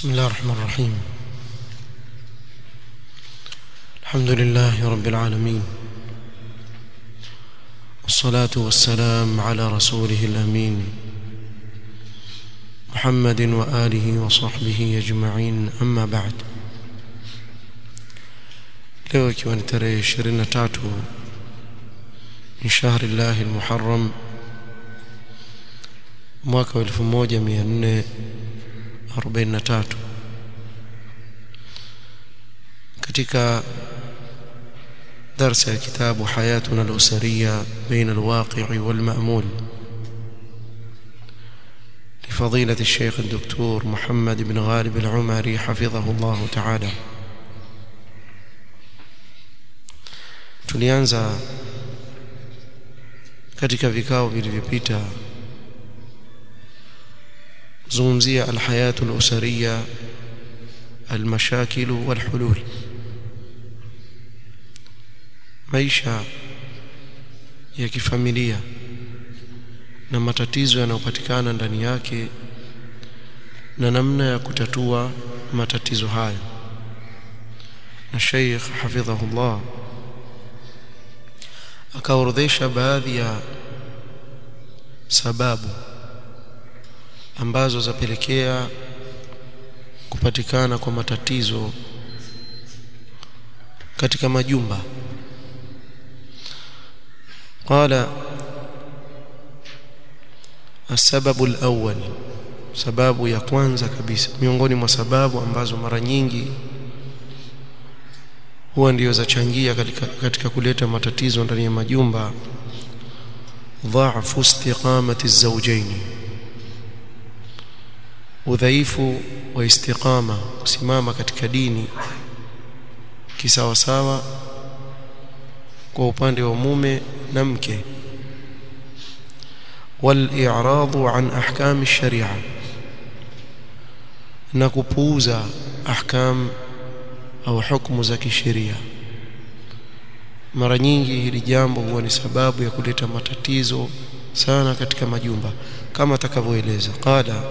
بسم الله الرحمن الرحيم الحمد لله رب العالمين والصلاة والسلام على رسوله الأمين محمد وآله وصحبه أجمعين أما بعد leo ikiwa ni tarehe 23 min shahri llahi almuharram mwaka wa 1443 katika درس كتاب حياتنا الأسرية بين الواقع والمأمول لفضيلة الشيخ الدكتور محمد بن غالب العمري حفظه الله تعالى tulianza katika vikao vilivyopita zungumzia alhayatu alusariya almashakilu walhulul maisha ya kifamilia na matatizo yanayopatikana ndani yake na namna ya kutatua matatizo hayo na Sheikh hafidhahullah akaorodhesha baadhi ya sababu ambazo zapelekea kupatikana kwa matatizo katika majumba قال السبب الأول sababu ya kwanza kabisa miongoni mwa sababu ambazo mara nyingi huwa ndio zachangia katika, katika kuleta matatizo ndani ya majumba dhaafu istiqamati zawjain udhaifu wa istiqama kusimama katika dini kisawasawa kwa upande wa mume na mke wal-i'radu an ahkam ash-sharia na kupuuza ahkam au hukumu za kisheria mara nyingi hili jambo huwa ni sababu ya kuleta matatizo sana katika majumba kama atakavyoeleza qala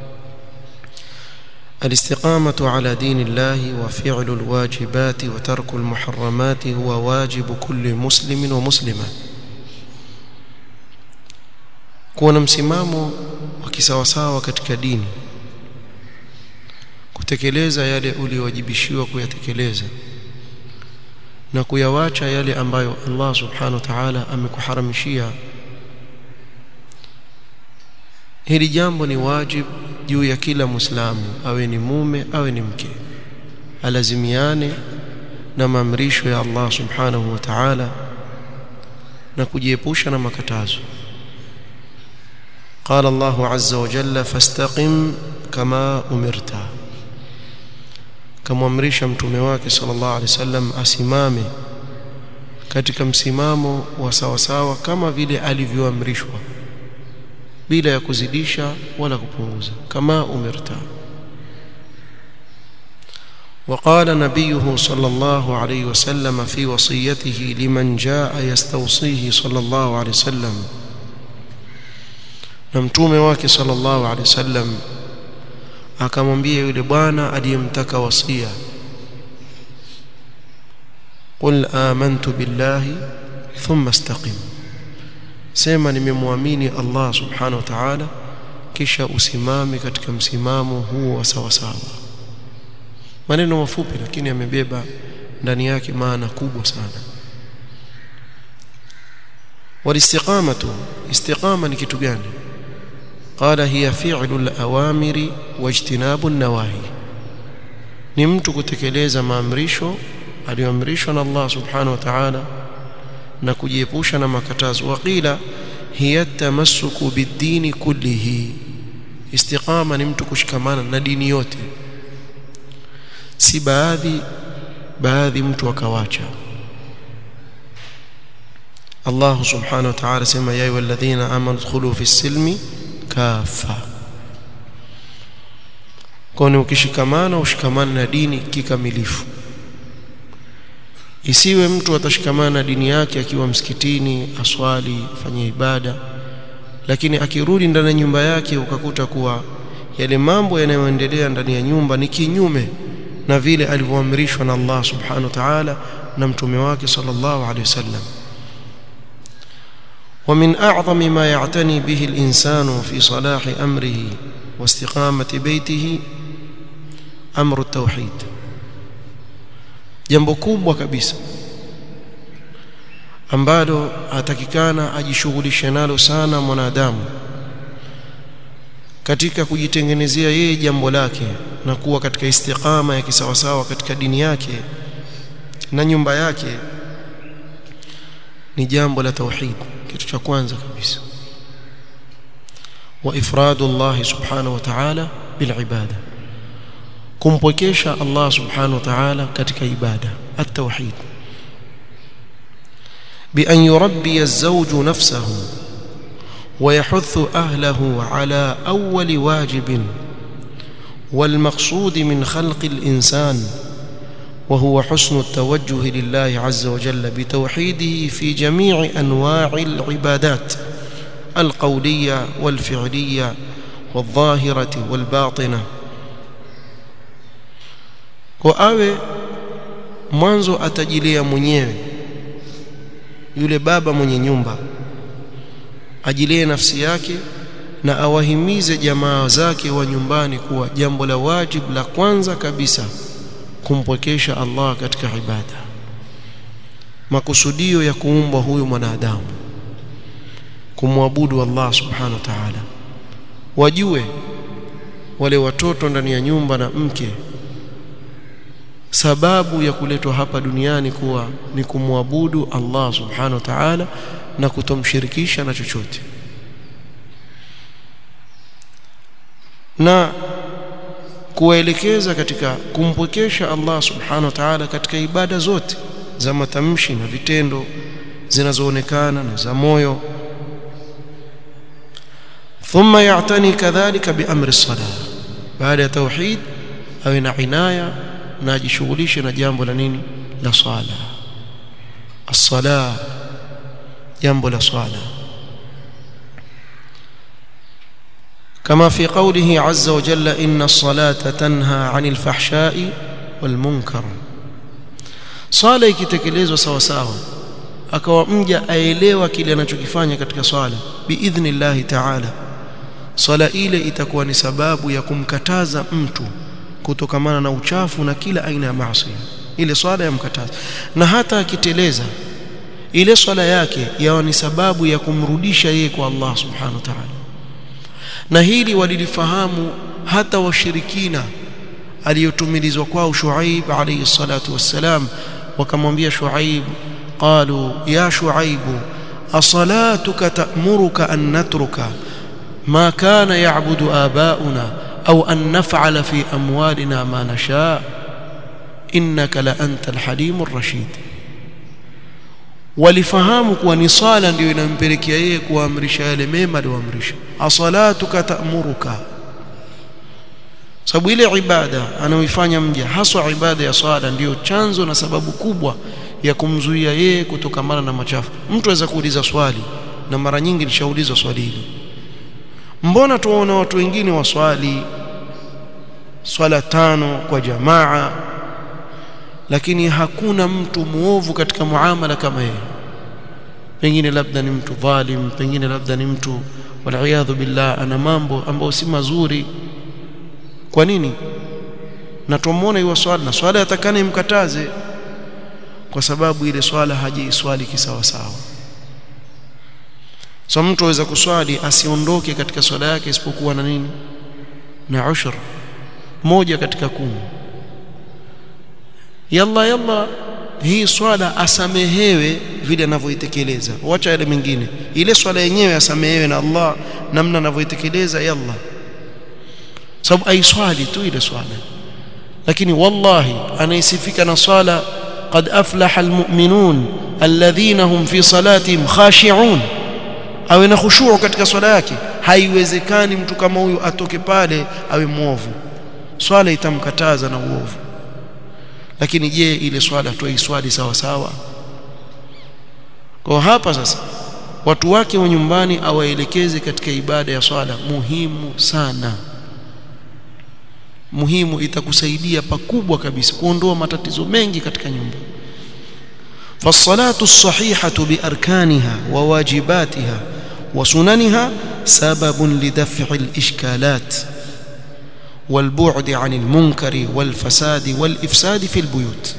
الاستقامة على دين الله وفعل الواجبات وترك المحرمات هو واجب كل مسلم ومسلمة كون msimamo wa kisawasawa katika dini kutekeleza yale uliyowajibishiwa kuyatekeleza na kuyawacha yale ambayo Allah subhanahu wa ta'ala amekuharamishia hili jambo ni wajibu juu ya kila muislamu awe ni mume awe ni mke alazimiane na maamrisho ya Allah subhanahu wa ta'ala na kujiepusha na makatazo قال الله عز وجل فاستقم كما أمرت kamwamrisha mtume wake sallallahu alaihi wasallam asimame katika msimamo wa sawasawa kama vile alivyoamrishwa bila ya kuzidisha wala kupunguza kama umirta وقال نبيه صلى الله عليه وسلم في وصيته لمن جاء يستوصيه صلى الله عليه وسلم نمتومه wake صلى الله عليه وسلم akamwambia yule bwana aliyemtaka wasia qul amantu billahi thumma istaqim sema nimemwamini Allah subhanahu wa ta'ala kisha usimame katika msimamo huo wa sawa sawa maneno mafupi lakini yamebeba ndani yake maana kubwa sana walistiqamatu istiqama ni kitu gani قال هي فعل الأوامر واجتناب النواهي ni mtu kutekeleza maamrisho aliyoamrishwa na Allah subhanahu wa ta'ala na kujiepusha na makatazo waqila hiya tamassuku bid-dini kullihi istiqama ni mtu kushikamana na dini yote si baadhi baadhi mtu akawacha Allah subhanahu wa ta'ala sema ya ayyuhalladhina amanu dkhulu fis-silmi kafa kwani ukishikamana ushikamana na dini kikamilifu isiwe mtu atashikamana na dini yake akiwa msikitini aswali afanye ibada lakini akirudi ndani ya nyumba yake ukakuta kuwa yale mambo yanayoendelea ndani ya nyumba ni kinyume na vile alivyoamrishwa na Allah subhanahu wa ta'ala na mtume wake sallallahu alaihi wasallam ومن أعظم ما يعتني به الإنسان في صلاح أمره واستقامة بيته أمر التوحيد jambo kubwa kabisa ambalo atakikana ajishughulishe nalo sana mwanadamu katika kujitengenezea yeye jambo lake na kuwa katika istiqama ya kisawasawa katika dini yake na nyumba yake ni jambo la tauhid kitu cha kwanza kabisa wa ifradu Allah subhanahu wa ta'ala bil ibada kumpwekesha Allah subhanahu wa ta'ala katika ibada at-tauhid bi an yurabbi az-zawj nafsahu ويحث أهله على أول واجب والمقصود من خلق الإنسان وهو حسن التوجه لله عز وجل بتوحيده في جميع أنواع العبادات القولية والفعلية والظاهرة والباطنة وآوي mwanzo atajilia mwenyewe yule baba mwenye nyumba ajilie nafsi yake na awahimize jamaa zake wa nyumbani kuwa jambo la wajib la kwanza kabisa kumpwekesha Allah katika ibada makusudio ya kuumbwa huyu mwanadamu kumwabudu Allah subhanahu wa ta'ala wajue wale watoto ndani ya nyumba na mke sababu ya kuletwa hapa duniani kuwa ni kumwabudu Allah subhanahu wa ta'ala na kutomshirikisha na chochote na kuwaelekeza katika kumpwekesha Allah subhanahu wa ta'ala katika ibada zote za matamshi na vitendo zinazoonekana na za moyo thumma ya'tani kadhalika biamri as-salah baada ya tauhid awe na inaya na ajishughulishe na jambo la nini la swala as-salah jambo la swala كما في قوله عز وجل إن الصلاة تنهى عن الفحشاء والمنكر swala ikitekelezwa sawa sawa akawa mja aelewa kile anachokifanya katika swala biidhnillahi ta'ala swala ile itakuwa ni sababu ya kumkataza mtu kutokamana na uchafu na kila aina ya maasi ile swala yamkataza na hata akiteleza ile swala yake yawa ni sababu ya kumrudisha yeye kwa Allah subhanahu wa ta'ala na hili walilifahamu hata washirikina aliyotumilizwa kwao Shuaib alayhi salatu wassalam wakamwambia Shuaib qalu ya Shuaib asalatuka ta'muruka an natruka ma kana ya'budu abauna au an naf'ala fi amwalina ma nasha innaka la anta alhalimur rashid walifahamu kuwa ni sala ndio inampelekea yeye kuamrisha yale mema aliyoamrisha asalatuka ta'muruka sababu ile ibada anayoifanya mja haswa ibada ya swala ndiyo chanzo na sababu kubwa ya kumzuia yeye kutokamana na machafu mtu aweza kuuliza swali na mara nyingi nishaulizwa swali hili mbona tuwaona watu wengine waswali swala tano kwa jamaa lakini hakuna mtu muovu katika muamala kama yeye pengine labda ni mtu dhalim pengine labda ni mtu waliyadhu billah ana mambo ambayo si mazuri kwa nini na tumuone hiyo swala na swala yatakana imkataze kwa sababu ile swala hajiiswali kisawa sawa so mtu aweza kuswali asiondoke katika swala yake isipokuwa na nini na ushur moja katika kumi yalla yalla hii swala asamehewe vile anavyoitekeleza wacha yale mengine ile swala yenyewe asamehewe na Allah namna anavyoitekeleza yalla sababu aiswali tu ile swala lakini wallahi anaisifika na swala qad aflaha almu'minun alladhina hum fi salatihim khashi'un awe na khushu' katika swala yake haiwezekani mtu kama huyu atoke pale awe muovu swala itamkataza na uovu lakini je ile swala tuiswali sawa sawa kwa hapa sasa watu wake wa nyumbani awaelekeze katika ibada ya swala muhimu sana muhimu itakusaidia pakubwa kabisa kuondoa matatizo mengi katika nyumba فالصلاه الصحيحه باركانها وواجباتها وسننها سبب لدفع الاشكالات والبعد عن المنكر والفساد والافساد في البيوت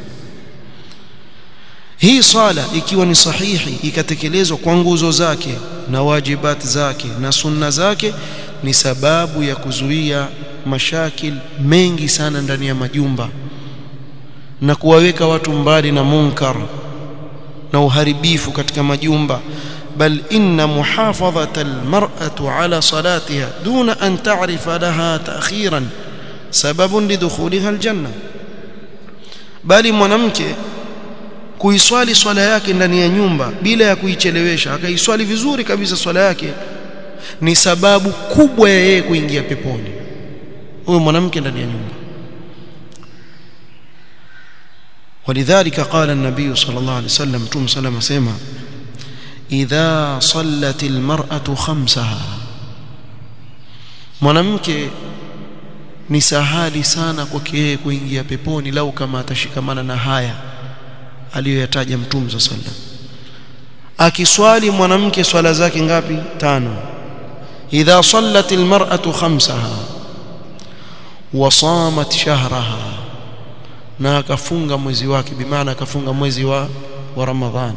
hii swala ikiwa ni sahihi ikatekelezwa kwa nguzo zake na wajibat zake na sunna zake ni sababu ya kuzuia mashakil mengi sana ndani ya majumba na kuwaweka watu mbali na munkar na uharibifu katika majumba bal inna muhafadhata almar'atu ala salatiha duna an ta'rifa laha ta'khiran sababun lidukhuliha aljanna bali mwanamke kuiswali swala yake ndani ya nyumba bila ya kuichelewesha akaiswali vizuri kabisa swala yake ni sababu kubwa ya yeye kuingia peponi huyo mwanamke ndani ya nyumba ولذلك قال النبي صلى الله عليه وسلم تم سلم سيما إذا صلت المرأة خمسها mwanamke ni sahali sana kwake yeye kuingia peponi lau kama atashikamana na haya aliyoyataja mtume sa sallam akiswali mwanamke swala zake ngapi tano idha sallat almar'atu khamsaha wa samat shahraha na akafunga mwezi wake bimaana akafunga mwezi wa wa ramadhan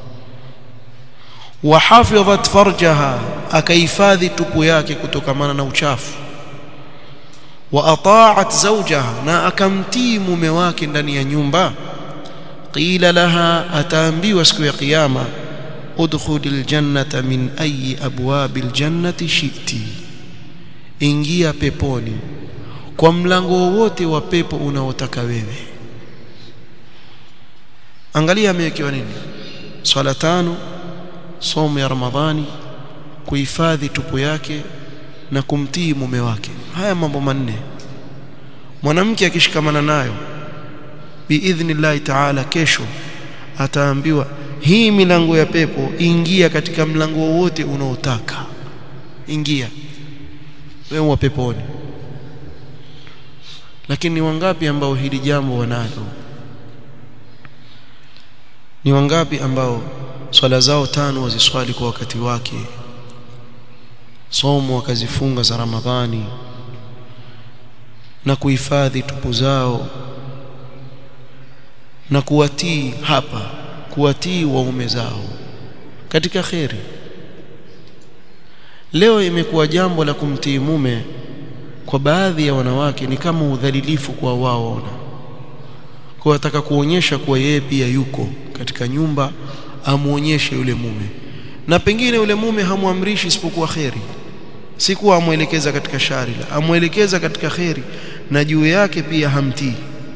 wa hafidhat farjaha akahifadhi tupu yake kutokamana na uchafu wa ata'at zawjaha na akamtii mume wake ndani ya nyumba qila laha ataambiwa siku ya kiyama udkhulil jannata min ayi abwabil jannati shiti ingia peponi kwa mlango wowote wa pepo unaotaka wewe angalia amewekewa nini swala tano somo ya ramadhani kuhifadhi tupu yake na kumtii mume wake haya mambo manne mwanamke akishikamana nayo biidhnillahi taala kesho ataambiwa hii milango ya pepo ingia katika mlango wowote unaotaka ingia wewe wa peponi lakini ni wangapi ambao hili jambo wanalo ni wangapi ambao swala zao tano waziswali kwa wakati wake somo wakazifunga za ramadhani na kuhifadhi tupu zao na kuwatii hapa kuwatii waume zao katika kheri leo imekuwa jambo la kumtii mume kwa baadhi ya wanawake ni kama udhalilifu kwa wao ona kwa wataka kuonyesha kuwa yeye pia yuko katika nyumba amuonyeshe yule mume na pengine yule mume hamwamrishi isipokuwa kheri si kuwa amwelekeza katika shari la amwelekeza katika kheri na juu yake pia hamtii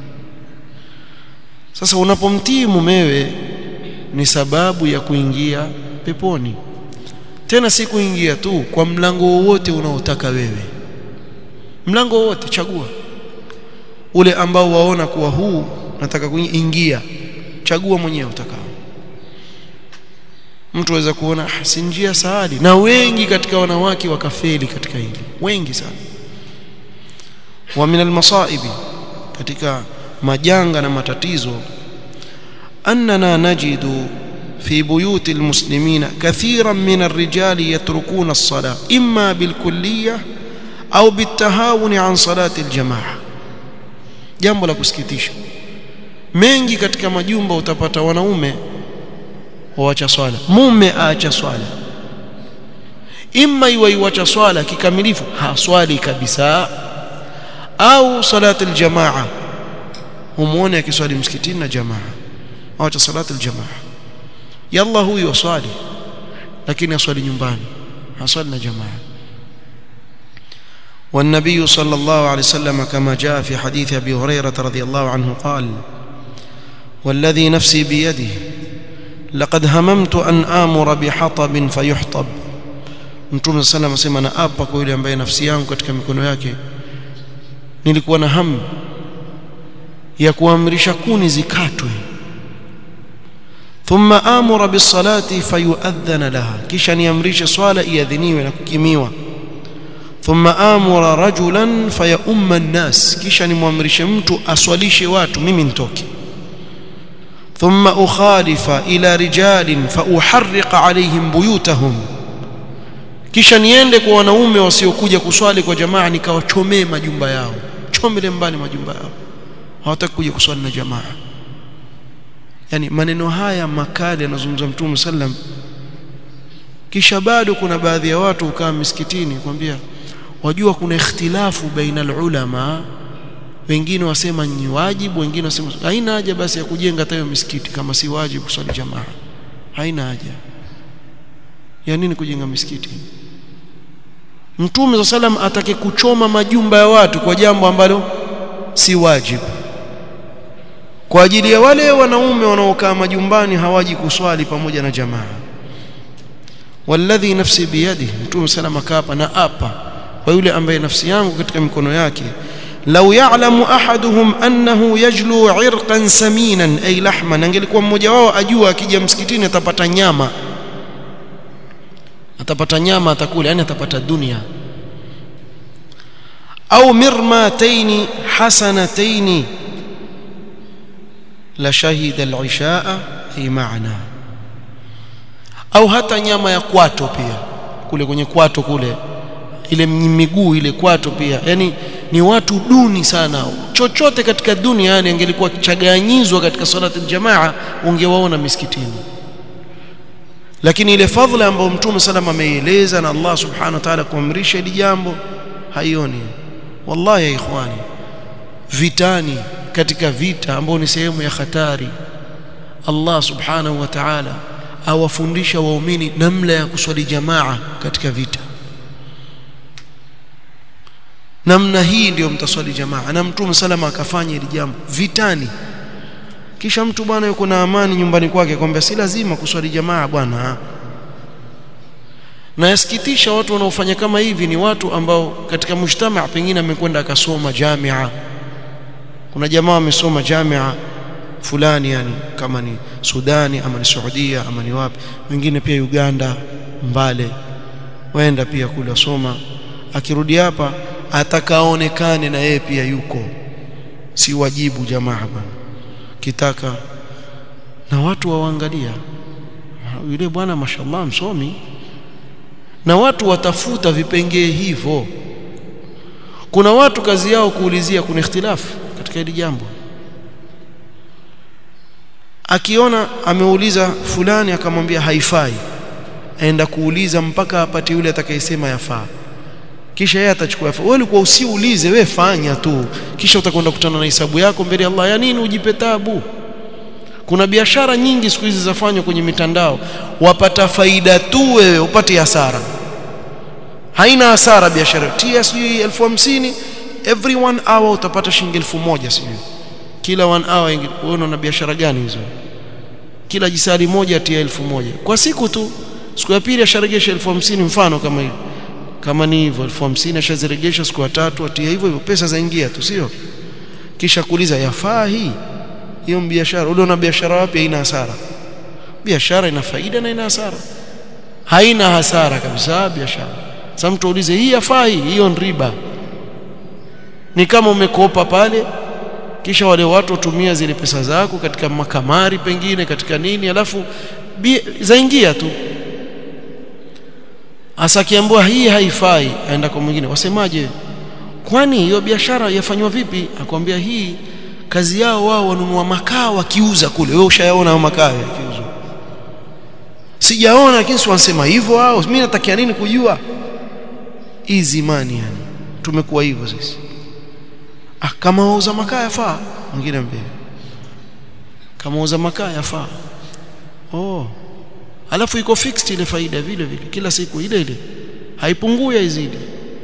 sasa unapomtii mumewe ni sababu ya kuingia peponi tena si kuingia tu kwa mlango wowote unaotaka wewe mlango wowote chagua ule ambao waona kuwa huu nataka kuingia chagua mwenyewe utakao mtu aweza kuona ah, si njia saadi na wengi katika wanawake wakafeli katika hili wengi sana wa min almasaibi katika majanga na matatizo annana najidu في بيوت المسلمين كثيرا من الرجال يتركون الصلاة إما بالكلية أو بالتهاون عن صلاة الجماعة jambo la kusikitisha mengi katika majumba utapata wanaume waacha swala mume aacha swala imma iwaiwacha swala kikamilifu haswali kabisa au salati aljamaa humuone akiswali msikitini na jamaa awacha salati aljamaa yalla huyo swali lakini aswali nyumbani haswali na jamaa والنبي صلى الله عليه وسلم كما جاء في حديث ابي هريره رضي الله عنه قال والذي نفسي بيده لقد هممت ان امر بحطب فيحطب mtume sallam asema na apa kwa yule ambaye nafsi yangu katika mikono yake nilikuwa na hamu ya kuamrisha kuni zikatwe thumma amura bisalati fayuadhana laha kisha niamrishe swala iadhiniwe na kukimiwa thumma amura rajulan fayaumma an-nas kisha nimwamrishe mtu aswalishe watu mimi nitoke thumma ukhalifa ila rijalin fauharriqa alaihim buyutahum kisha niende kwa wanaume wasiokuja kuswali kwa jamaa nikawachomee majumba yao chomele mbali majumba yao hawataki kuja kuswali na jamaa yani maneno haya makali yanazungumza mtume sallam kisha bado kuna baadhi ya watu ukaa misikitini kwambia wajua kuna ikhtilafu baina ulama wengine wasema ni wajibu wengine wasema haina haja basi ya kujenga tayo misikiti kama si wajibu kuswali jamaa haina haja ya nini kujenga misikiti Mtume sallam atake kuchoma majumba ya watu kwa jambo ambalo si wajibu kwa ajili ya wale wanaume wanaokaa majumbani hawaji kuswali pamoja na jamaa walladhi nafsi biyadi Mtume sallam akaapa na apa kwa yule ambaye nafsi yangu katika mikono yake law ya'lamu ahaduhum annahu yajlu 'irqan saminan ay lahman angelikuwa mmoja wao ajua akija msikitini atapata nyama atapata nyama atakula yani atapata dunia au mirmataini hasanataini la shahida al-ishaa fi ma'na au hata nyama ya kwato pia kule kwenye kwato kule ile miguu ile kwato pia yani ni watu duni sana chochote katika dunia yani angelikuwa kichaganyizwa katika salati aljamaa ungewaona misikitini lakini ile fadhila ambayo mtume salama ameieleza na Allah subhanahu wa ta'ala kuamrisha hili jambo haioni wallahi ya ikhwani vitani katika vita ambao ni sehemu ya hatari Allah subhanahu wa ta'ala awafundisha waumini namna ya kuswali jamaa katika vita namna hii ndio mtaswali jamaa na mtume salama akafanya hili jambo vitani kisha mtu bwana yuko na amani nyumbani kwake kwamba si lazima kuswali jamaa bwana na yasikitisha watu wanaofanya kama hivi ni watu ambao katika mujtamaa pengine amekwenda akasoma jamia kuna jamaa wamesoma jamia fulani yani kama ni Sudani ama ni Saudia ama ni wapi wengine pia Uganda Mbale waenda pia kule wasoma akirudi hapa atakaonekane na yeye pia yuko si wajibu jamaa bwana kitaka na watu waangalia yule bwana mashallah msomi na watu watafuta vipengee hivyo kuna watu kazi yao kuulizia kuna ikhtilafu katika hili jambo akiona ameuliza fulani akamwambia haifai aenda kuuliza mpaka apate yule atakayesema yafaa kisha yeye atachukua yafaa wewe ulikuwa usiulize wewe fanya tu kisha utakwenda kutana na hisabu yako mbele ya Allah ya nini ujipe tabu kuna biashara nyingi siku hizi zafanywa kwenye mitandao wapata faida tu wewe upate hasara haina hasara biashara tia sijui elfu hamsini every one hour utapata shilingi elfu moja sijui kila one hour wewe una biashara gani hizo kila jisari moja tia elfu moja kwa siku tu siku ya pili asharegesha elfu hamsini mfano kama hivi kama ni hivyo elfu hamsini ashaziregesha siku ya tatu atia hivyo hivyo pesa zaingia tu sio kisha kuuliza yafaa hii hiyo biashara ule una biashara wapi haina hasara biashara ina faida na ina hasara haina hasara kabisa biashara sasa mtu aulize hii yafaa hii hiyo ni riba ni kama umekopa pale kisha wale watu watumia zile pesa zako katika makamari pengine katika nini alafu zaingia tu asakiambiwa hii haifai aenda kwa mwingine wasemaje kwani hiyo biashara yafanywa vipi akwambia hii kazi yao wao wanunua makaa wakiuza kule wewe ushayaona hao makaa yakiuzwa sijaona lakini si wanasema hivyo hao mimi natakia nini kujua hizi imani yani tumekuwa hivyo sisi ah kama wauza makaa yafaa mwingine mbele kama wauza makaa yafaa oh alafu iko fixed ile faida vile vile kila siku ile ile haipungui haizidi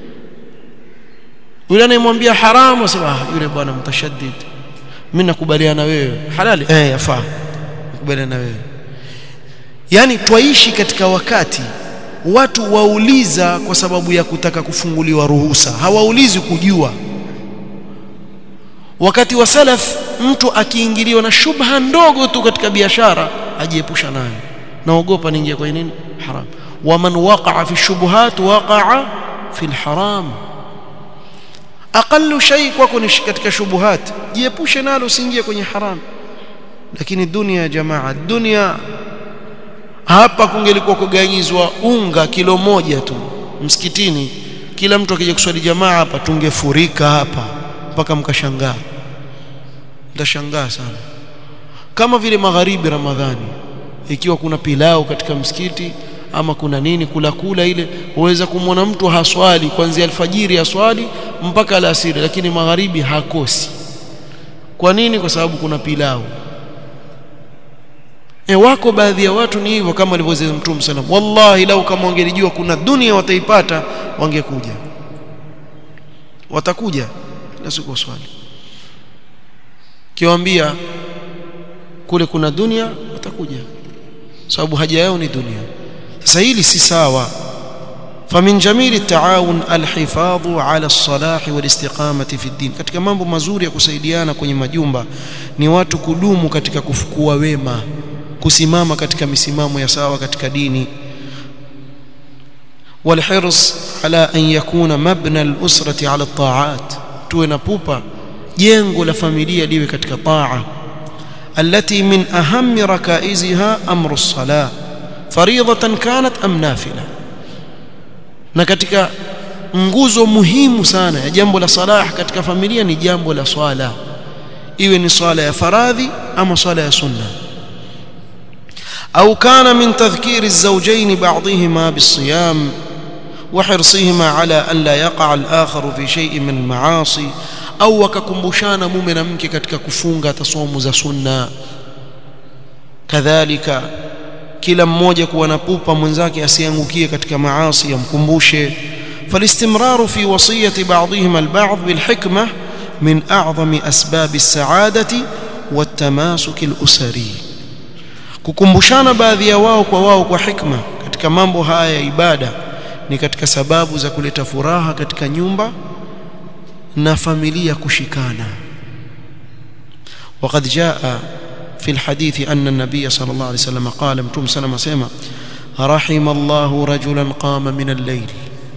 yule anayemwambia haramu asema ah yule bwana mtashaddid mimi nakubaliana wewe halali eh yafaa nakubaliana wewe yani twaishi katika wakati watu wauliza kwa sababu ya kutaka kufunguliwa ruhusa hawaulizi kujua wakati wa salaf mtu akiingiliwa na shubha ndogo tu katika biashara ajiepusha nayo naogopa niingia kwa nini haram waman waqa'a fi shubuhat waqa'a fi alharam aqallu shay kwako ni katika shubuhat jiepushe nalo usiingie kwenye haram lakini dunia ya jamaa dunia hapa kungelikuwa kuganyizwa unga kilo moja tu msikitini kila mtu akija kuswali jamaa hapa tungefurika hapa mpaka mkashangaa mtashangaa sana kama vile magharibi ramadhani ikiwa kuna pilau katika msikiti ama kuna nini kula kula ile uweza kumwona mtu haswali kuanzia alfajiri haswali mpaka alasiri lakini magharibi hakosi kwa nini kwa sababu kuna pilau e wako baadhi ya watu ni hivyo kama alivyosema Mtume sallam wallahi lau kama wangelijua kuna dunia wataipata wangekuja watakuja kila siku swali kiwaambia kule kuna dunia watakuja sababu haja yao ni dunia sasa hili si sawa فمن جميل التعاون الحفاظ على الصلاح والاستقامة في الدين katika mambo mazuri ya kusaidiana kwenye majumba ni watu kudumu katika kufukua wema kusimama katika misimamo ya sawa katika dini والحرص على أن يكون مبنى الأسرة على الطاعات tuwe na pupa jengo la familia liwe katika taa التي من أهم ركائزها أمر الصلاة فريضة كانت أم نافلة na katika nguzo muhimu sana ya jambo la salah katika familia ni jambo la swala iwe ni swala ya faradhi ama swala ya sunna au kana min tadhkiri الزوجين بعضهما بالصيام وحرصهما على أن لا يقع الآخر في شيء من المعاصي au wakakumbushana mume na mke katika kufunga tasomu za sunna kadhalika kila mmoja kuwa na pupa mwenzake asiangukie katika maasi yamkumbushe فالاستمرار في وصية بعضهم البعض بالحكمة من أعظم أسباب السعادة والتماسك الأسري kukumbushana baadhi ya wao kwa wao kwa hikma katika mambo haya ya ibada ni katika sababu za kuleta furaha katika nyumba na familia kushikana وقد جاء في الحديث أن النبي صلى الله عليه وسلم قال متوم سلم سيما رحم الله رجلا قام من الليل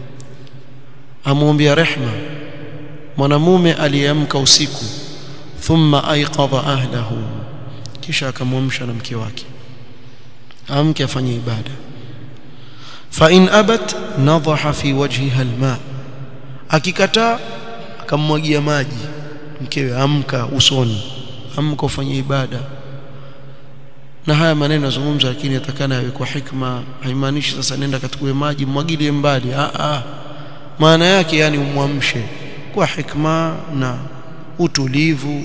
أموم رحمة mwanamume aliamka usiku thumma aiqadha ahlahu kisha akamwamsha na mke wake amke afanye ibada fa in abat nadaha fi wajhiha alma akikataa akammwagia maji mkewe amka usoni amka ufanye ibada na haya maneno yazungumza lakini yatakana yawe kwa hikma haimaanishi sasa nenda katukue maji mwagilie mbali a a maana yake yani umwamshe kwa hikma na utulivu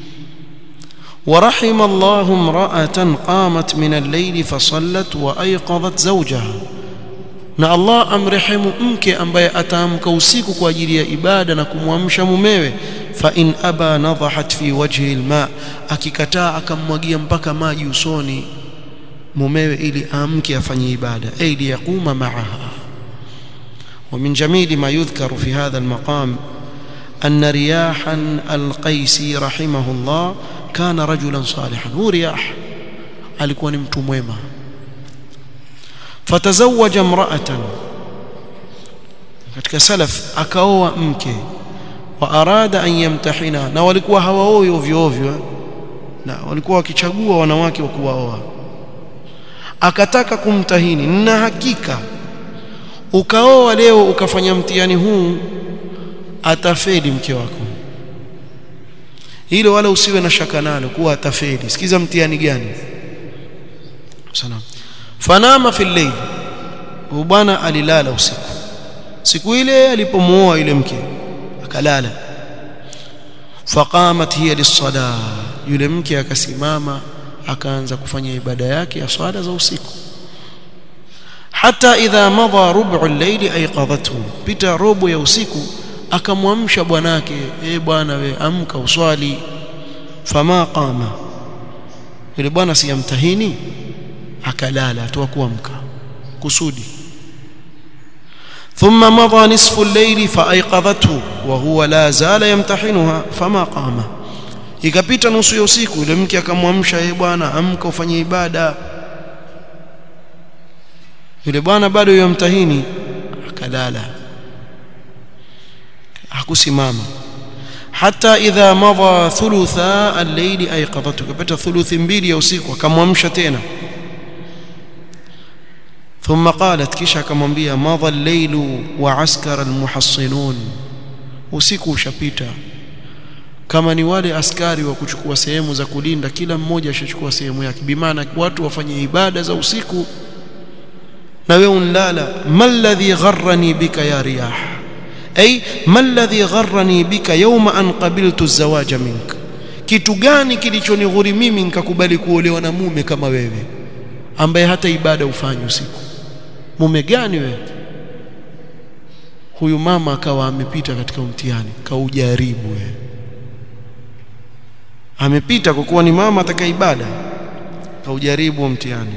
ورحم الله امرأة قامت من الليل فصلت وأيقظت زوجها na Allah amrehemu mke ambaye ataamka usiku kwa ajili ya ibada na kumwamsha mumewe fa in aba nadhahat fi wajhi alma akikataa akammwagia mpaka maji usoni mumewe ili amke afanye ibada ay liyaquma ma'aha ومن جميل ما يذكر في هذا المقام أن رياحا القيسي رحمه الله كان رجلا صالحا هو رياح alikuwa ni mtu mwema fatazawaja imra'atan katika salaf akaoa mke wa arada an yamtahina na walikuwa hawaoi ovyo ovyo na walikuwa wakichagua wanawake wa kuwaoa akataka kumtahini na hakika ukaoa leo ukafanya mtihani huu atafeli mke wako hilo wala usiwe na shaka nalo kuwa atafeli sikiza mtihani gani salam fanama fi layl bwana alilala usiku siku ile alipomuoa yule mke akalala faqamat hiya lis-salah yule mke akasimama akaanza kufanya ibada yake ya swala za usiku hata idha madha rub'u al-layl ayqadhathu pita robo ya usiku akamwamsha bwanake eh bwana we amka uswali fama qama yule bwana siyamtahini akalala atoa kuamka kusudi ثم مضى نصف الليل فايقظته وهو لا زال يمتحنها فما قام ikapita nusu ya usiku yule mke akamwamsha yeye bwana amka ufanye ibada yule bwana bado yamtahini akalala hakusimama hata idha madha thulutha al-layli ayqadhatu kapata thuluthi mbili ya usiku akamwamsha tena ثم قالت kisha akamwambia madha al-laylu wa askara al-muhassinun usiku ushapita kama ni wale askari wa kuchukua sehemu za kulinda kila mmoja ashachukua sehemu yake bimaana watu wafanye ibada za usiku na wewe unlala malladhi gharrani bika ya riyah ay malladhi gharrani bika yawma an qabiltu az-zawaja mink kitu gani kilichonighuri mimi nikakubali kuolewa na mume kama wewe ambaye hata ibada ufanye usiku mume gani wewe huyu mama akawa amepita katika mtihani kaujaribu wewe amepita kwa kuwa ni mama ataka ibada kaujaribu mtihani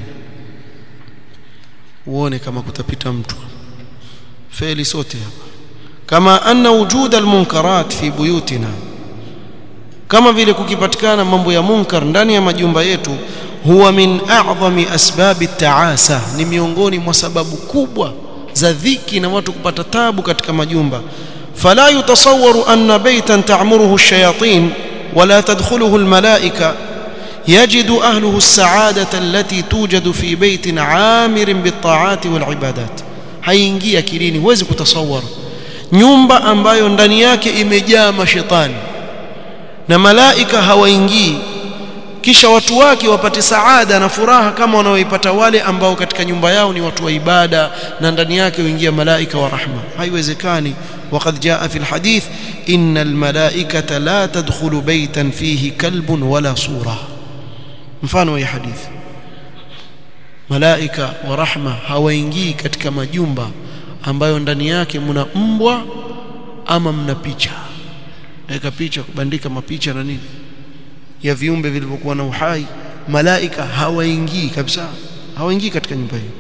uone kama kutapita mtu feli sote hapa kama anna wujud almunkarat fi buyutina kama vile kukipatikana mambo ya munkar ndani ya majumba yetu huwa min a'zami asbabi taasa ni miongoni mwa sababu kubwa za dhiki na watu kupata tabu katika majumba fala yutasawwaru anna baytan ta'muruhu ash-shayatin wala tadkhuluhu al-malaika يجد أهله السعادة التي توجد في بيت عامر بالطاعات والعبادات haingii akilini huwezi kutasawara nyumba ambayo ndani yake imejaa mashetani na malaika hawaingii kisha watu wake wapate saada na furaha kama wanaoipata wale ambao katika nyumba yao ni watu wa ibada na ndani yake huingia malaika wa rahma haiwezekani وقد جاء في الحديث إن الملائكة لا تدخل بيتا فيه كلب ولا صورة mfano wa hadithi malaika wa rahma hawaingii katika majumba ambayo ndani yake mna mbwa ama mna picha weka picha kubandika mapicha na nini ya viumbe vilivyokuwa na uhai malaika hawaingii kabisa hawaingii katika nyumba hiyo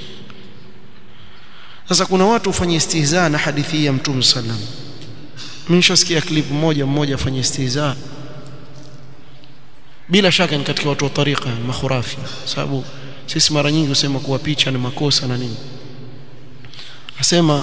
sasa kuna watu ufanye istihza na hadithi hii ya mtume sallam mimi nishasikia clip moja mmoja afanye istihza bila shaka ni katika watu wa tariqa makhurafi sababu sisi mara nyingi husema kuwa picha ni makosa na nini asema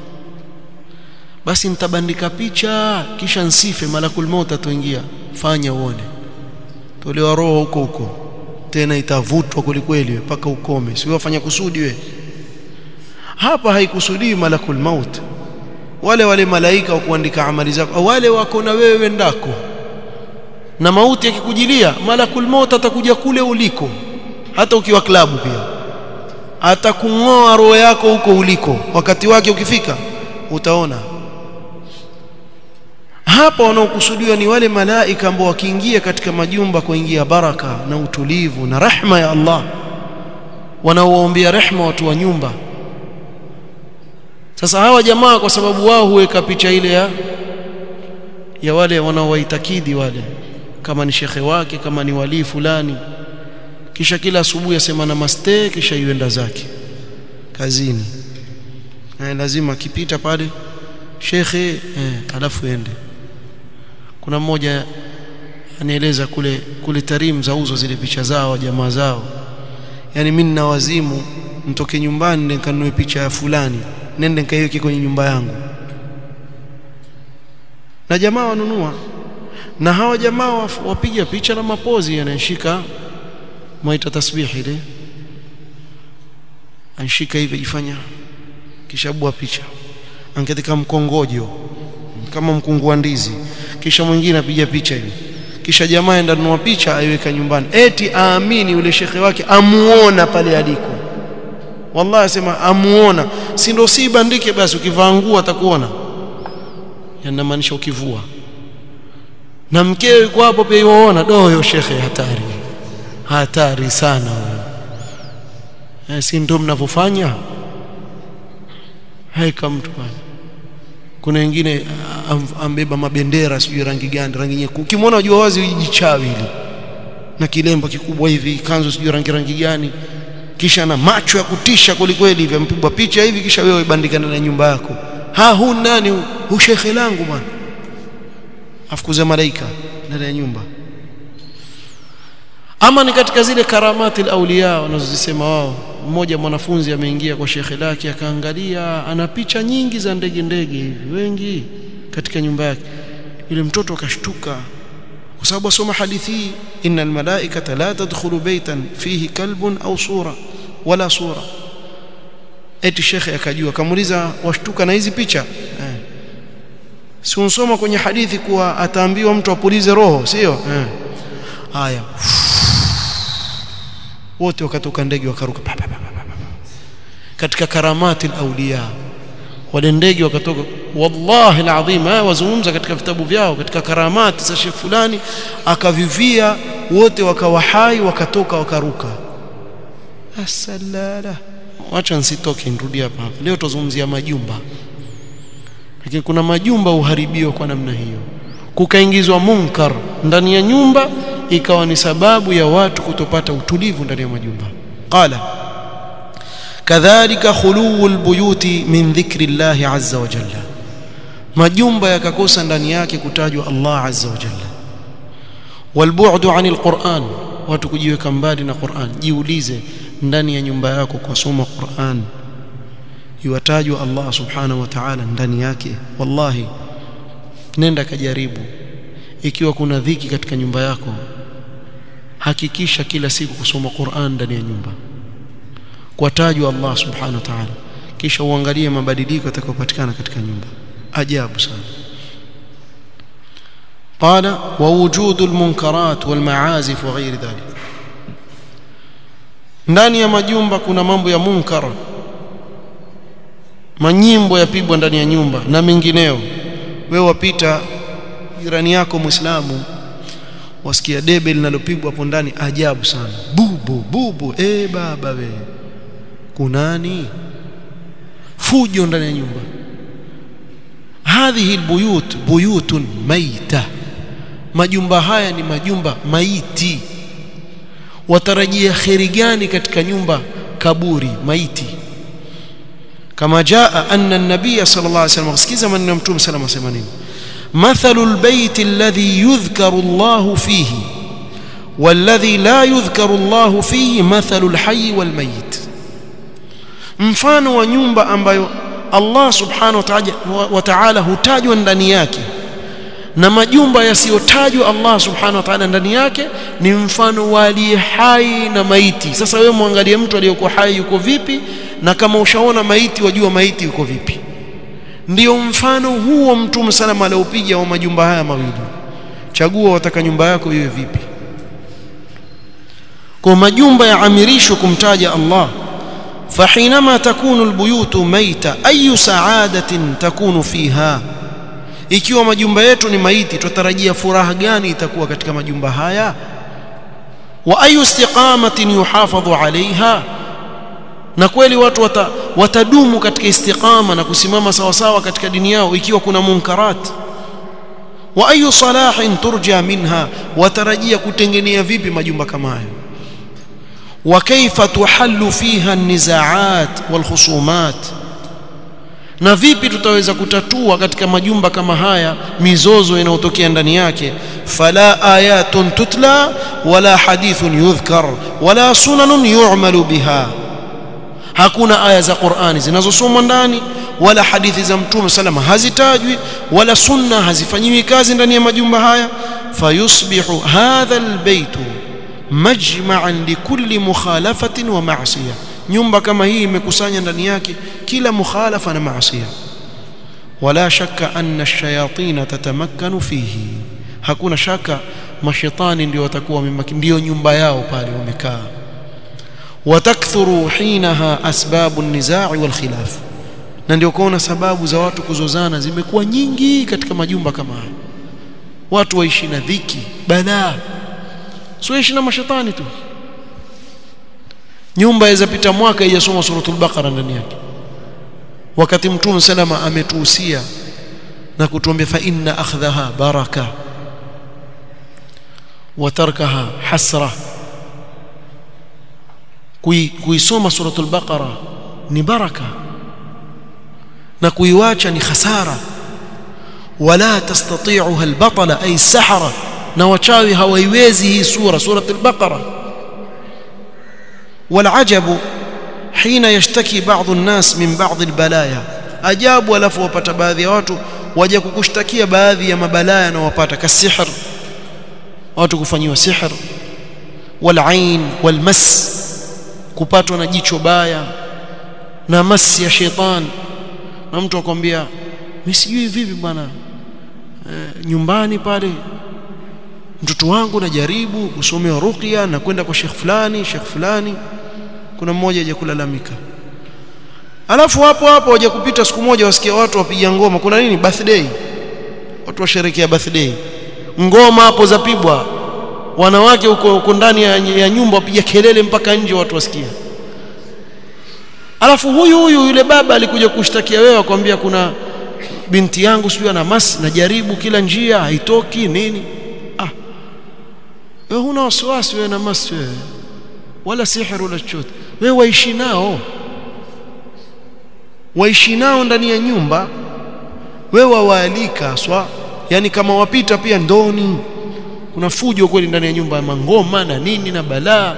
basi nitabandika picha kisha nsife malakul maut atoingia fanya uone tolewa roho huko huko tena itavutwa kwelikweli mpaka ukome sio wafanya kusudi we hapa haikusudii malakul maut wale wale malaika wa kuandika amali zako wale wako na wewe ndako na mauti yakikujilia malakul maut atakuja kule uliko hata ukiwa klabu pia atakung'oa roho yako huko uliko wakati wake ukifika utaona hapa wanaokusudiwa ni wale malaika ambao wakiingia katika majumba kuingia baraka na utulivu na rahma ya Allah wanaowaombea rehma watu wa nyumba sasa hawa jamaa kwa sababu wao huweka picha ile ya ya wale wanaowaitakidi wale kama ni shekhe wake kama ni walii fulani kisha kila asubuhi asema namaste kisha yuenda zake kazini eh, lazima akipita pale shekhe eh, alafu ende kuna mmoja anieleza kule kule Tarim zauzo zile picha zao jamaa zao yani mimi nina wazimu mtoke nyumbani nikanunue picha ya fulani nende nikaiweke kwenye nyumba yangu na jamaa wanunua na hawa jamaa wapiga picha na mapozi yanashika mwaita tasbihi ile anshika hivi jifanya kisha bua picha angetika mkongojo kama mkungu wa ndizi kisha mwingine apiga picha hivi kisha jamaa enda nunua picha aiweka nyumbani eti aamini yule shekhe wake amuona pale aliko wallahi asema amuona si ndio si bandike basi ukivaa nguo atakuona yanamaanisha ukivua na mkeo yuko hapo pia yuona doyo shekhe hatari hatari sana eh, si ndio mnavyofanya haika mtu bwana kuna wengine ambeba mabendera sijui rangi gani rangi nyekundu ukimwona unajua wazi jichawi hili na kilemba kikubwa hivi kanzu sijui rangi rangi gani kisha na macho ya kutisha kwelikweli hivi ampigwa picha hivi kisha wewe ibandika ndani ya nyumba yako ha hu nani hu shekhe langu bwana afukuza malaika ndani ya nyumba ama ni katika zile karamati auliya wanazozisema wao mmoja mwanafunzi ameingia kwa shekhe lake akaangalia ana picha nyingi za ndege ndege hivi wengi katika nyumba yake yule mtoto akashtuka kwa sababu asoma hadithi hii innal malaikata la tadkhulu baytan fihi kalbun au sura wala sura eti shekhe akajua kamuuliza washtuka na hizi picha eh. si unsoma kwenye hadithi kuwa ataambiwa mtu apulize roho sio eh. haya wote wakatoka ndege wakaruka pa, pa, pa, pa, pa. katika karamati al-awliya wale ndege wakatoka wallahi alazim wazungumza katika vitabu vyao katika karamati za shekh fulani akavivia wote wakawa hai wakatoka wakaruka asalala wacha nsitoke nirudi hapa leo tuzungumzia majumba lakini kuna majumba uharibiwa kwa namna hiyo kukaingizwa munkar ndani ya nyumba ikawa ni sababu ya watu kutopata utulivu ndani ya majumba qala kadhalika khuluu albuyuti min dhikri llahi azza wa jalla majumba yakakosa ndani yake kutajwa Allah azza wa jalla walbu'du anil Qur'an watu kujiweka mbali na Qur'an jiulize ndani ya nyumba yako kusoma Qur'an iwatajwa Allah subhanahu wa ta'ala ndani yake wallahi nenda kajaribu ikiwa kuna dhiki katika nyumba yako hakikisha kila siku kusoma Qur'an ndani ya nyumba kuwatajwa Allah subhanahu wa ta'ala kisha uangalie mabadiliko yatakayopatikana katika nyumba ajabu sana قال ووجود المنكرات والمعازف وغير ذلك ndani ya majumba kuna mambo ya munkar manyimbo yapigwa ndani ya nyumba na mengineo wewe wapita jirani yako muislamu wasikia debe linalopigwa hapo ndani ajabu sana bubu bubu eh baba we kunani fujo ndani ya nyumba hadhihi albuyut buyutun maita majumba haya ni majumba maiti watarajia kheri gani katika nyumba kaburi maiti kama jaa anna an-nabiy sallallahu alayhi wasallam sikiza maneno ya mtume sallallahu alayhi wasallam mathalu al-bayt alladhi yudhkaru Allah fihi والذي لا يذكر الله فيه مثل الحي والميت mfano wa nyumba ambayo Allah subhanahu wa ta'ala hutajwa ndani yake na majumba yasiyotajwa Allah subhanahu wa ta'ala ndani yake ni mfano wa aliye hai na maiti sasa wewe muangalie mtu aliyekuwa hai yuko vipi na kama ushaona maiti wajua maiti yuko vipi ndio mfano huo mtume salama aliopiga wa majumba haya mawili chagua wataka nyumba yako iwe vipi kwa majumba yaamirishwa kumtaja Allah فحينما تكون البيوت ميتة أي سعادة تكون فيها ikiwa majumba yetu ni maiti tutarajia furaha gani itakuwa katika majumba haya wa ayu istiqamatin yuhafadhu alaiha na kweli watu wata, watadumu katika istiqama na kusimama sawa sawa katika dini yao ikiwa kuna munkarat wa ayu salahin turja minha watarajia kutengenea vipi majumba kama hayo وكيف تحل فيها النزاعات والخصومات na vipi tutaweza kutatua katika majumba kama haya mizozo inayotokea ndani yake fala ayatun tutla wala hadithun yudhkar wala sunanun yu'malu biha hakuna aya za Qur'ani zinazosomwa ndani wala hadithi za Mtume salama hazitajwi wala sunna hazifanyiwi kazi ndani ya majumba haya fayusbihu hadha albaytu majma'an likulli mukhalafatin wa ma'siyah nyumba kama hii imekusanya ndani yake kila mukhalafa na maasiya wala shakka anna ash-shayatin tatamakkanu fihi hakuna shaka mashaitani ndio watakuwa ndio nyumba yao pale wamekaa watakthuru hinaha asbabu an-nizaa' wal khilaf na ndio kuona sababu za watu kuzozana zimekuwa nyingi katika majumba kama haya watu waishi na dhiki balaa sio ishi na mashaitani tu nyumba yaweza pita mwaka ijasoma suratul baqara ndani yake wakati mtume salama ametuhusia na kutuambia fa inna akhdhaha baraka wa tarkaha hasra kuisoma suratul baqara ni baraka na kuiwacha ni khasara wala tastati'uha albatala ay sahara na wachawi hawaiwezi hii sura suratul baqara والعجب حين يشتكي بعض الناس من بعض البلايا ajabu alafu wapata baadhi ya watu waja kukushtakia baadhi ya mabalaa yanayowapata kasihr watu kufanyiwa sihr walain walmas kupatwa na jicho baya na masi ya shetani na mtu akwambia mimi sijui vipi bwana e, nyumbani pale mtoto wangu najaribu kusomewa ruqya na kwenda kwa shekh fulani shekh fulani kuna mmoja aje kulalamika alafu hapo hapo waje kupita siku moja wasikia watu wapiga ngoma kuna nini birthday watu washerekea birthday ngoma hapo zapigwa wanawake huko huko ndani ya, ya nyumba wapiga kelele mpaka nje watu wasikia alafu huyu huyu yule baba alikuja kushtakia wewe akwambia kuna binti yangu sijui ana masi najaribu kila njia haitoki nini ah wewe huna wasiwasi wewe na masi wewe wala sihiri wala chochote wewe waishi nao waishi nao ndani ya nyumba wewe wawaalika swa yani kama wapita pia ndoni kuna fujo kweli ndani ya nyumba ya mangoma na nini na balaa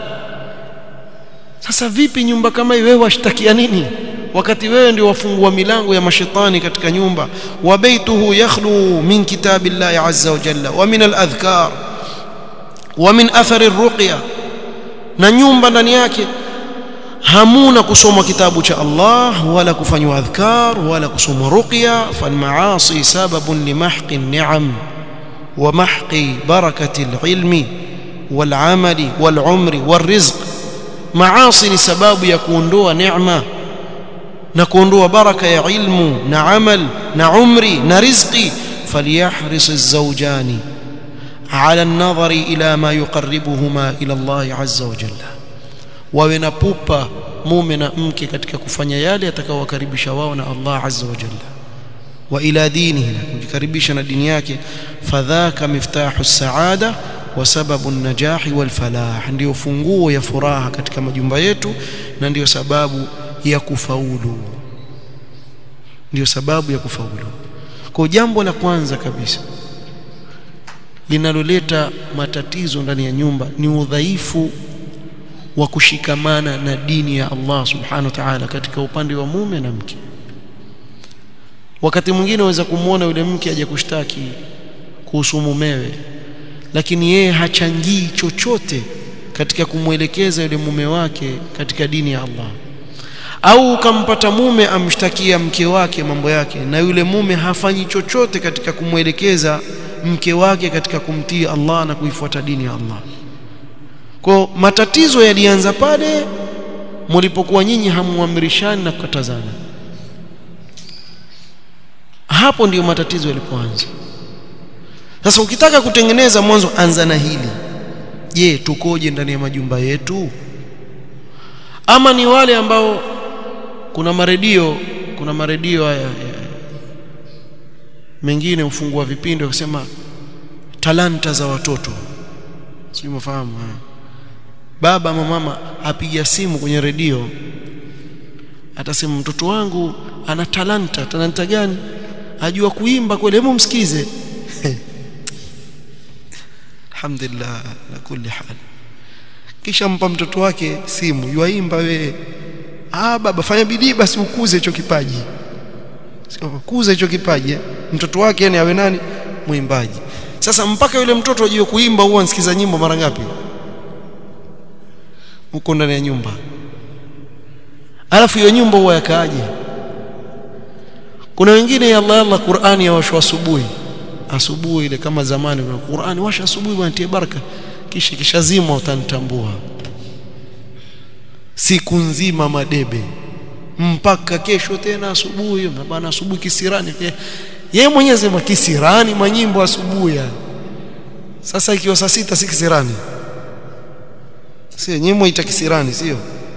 sasa vipi nyumba kama hii wewe washtakia nini wakati wewe ndio wafungua milango ya mashetani katika nyumba wa baituhu yakhlu min kitabillahi azza wa jalla wa min aladhkar wa min athari arruqya na nyumba ndani yake hamuna kusoma kitabu cha Allah wala kufanywa adhkar wala kusoma ruqya falmaasi sababun limahqi ni'am wa mahqi barakati alilmi والعمل والعمر والرزق maasi ni sababu ya kuondoa neema na kuondoa baraka ya ilmu na amal na umri na rizqi falyahris az-zawjani ala an-nadhari ila ma yuqarribuhuma ila Allah azza wa jalla wawe na pupa mume na mke katika kufanya yale atakayowakaribisha wao na Allah azza wa jalla wa ila dinihi kujikaribisha na dini yake fadhaka miftahu as-saada wa sababu an-najahi wal falah ndio funguo ya furaha katika majumba yetu na ndio sababu ya kufaulu ndio sababu ya kufaulu kwa jambo la kwanza kabisa linaloleta matatizo ndani ya nyumba ni udhaifu wa kushikamana na dini ya Allah subhanahu wa ta'ala katika upande wa mume na mke wakati mwingine waweza kumwona yule mke aje kushtaki kuhusu mumewe lakini yeye hachangii chochote katika kumwelekeza yule mume wake katika dini ya Allah au ukampata mume amshtakia mke wake mambo yake na yule mume hafanyi chochote katika kumwelekeza mke wake katika kumtii Allah na kuifuata dini ya Allah kwa matatizo yalianza pale mlipokuwa nyinyi hamuamrishani na kukatazana hapo ndiyo matatizo yalipoanza sasa ukitaka kutengeneza mwanzo anza na hili je tukoje ndani ya majumba yetu ama ni wale ambao kuna maredio kuna maredio haya mengine hufungua vipindi wakisema talanta za watoto sio mfahamu baba ama mama apiga simu kwenye redio atasema mtoto wangu ana talanta talanta gani ajua kuimba kweli hebu msikize alhamdulillah la kulli hal kisha mpa mtoto wake simu yuaimba we ah baba fanya bidii basi ukuze hicho kipaji sio kuza hicho kipaji mtoto wake yani awe nani mwimbaji sasa mpaka yule mtoto ajue kuimba huwa ansikiza nyimbo mara ngapi huko ndani ya nyumba alafu hiyo nyumba huwa yakaaje kuna wengine ya Allah Allah Qur'ani ya washo asubuhi asubuhi ile kama zamani kuna Qur'ani washa asubuhi bwana baraka kisha kishazima utanitambua siku nzima madebe mpaka kesho tena asubuhi bwana asubuhi kisirani yeye mwenyewe sema kisirani manyimbo asubuhi sasa ikiwa saa sita si kisirani sio nyimbo ita kisirani sio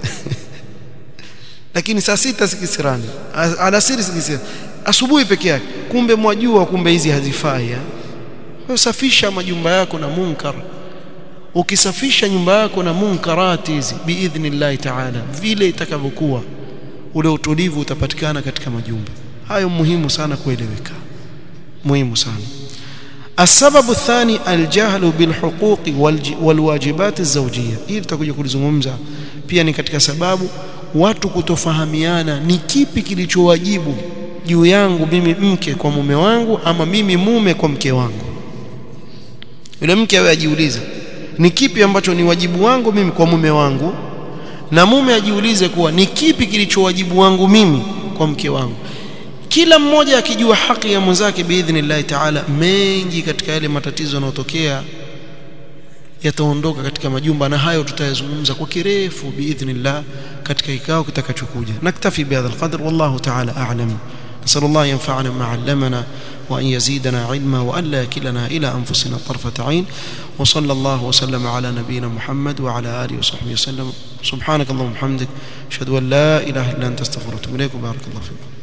lakini saa sita si kisirani alasiri si kisirani asubuhi peke yake kumbe mwajua kumbe hizi hazifai wewe safisha majumba yako na munkar ukisafisha nyumba yako na munkarati hizi biidhnillah ta'ala vile itakavyokuwa ule utulivu utapatikana katika majumba hayo muhimu sana kueleweka muhimu sana السبب الثاني الجهل بالحقوق والواجبات الزوجيه hii tutakuja kulizungumza pia ni katika sababu watu kutofahamiana ni kipi kilichowajibu juu yangu mimi mke kwa mume wangu ama mimi mume kwa mke wangu yule mke awe ajiulize ni kipi ambacho ni wajibu wangu mimi kwa mume wangu na mume ajiulize kuwa ni kipi kilicho wajibu wangu mimi kwa mke wangu kila mmoja akijua haki ya mwenzake biidhnillahi taala mengi katika yale matatizo yanayotokea yataondoka katika majumba na hayo tutayazungumza kwa kirefu biidhnillah katika kikao kitakachokuja naktafi bihadha alqadr wallahu taala a'lam نسأل الله ينفعنا ما علمنا وأن يزيدنا علما وأن لا يكلنا إلى أنفسنا طرفة عين وصلى الله وسلم على نبينا محمد وعلى آله وصحبه وسلم سبحانك اللهم وبحمدك أشهد أن لا إله إلا أنت استغفرك وأتوب إليك وبارك الله فيكم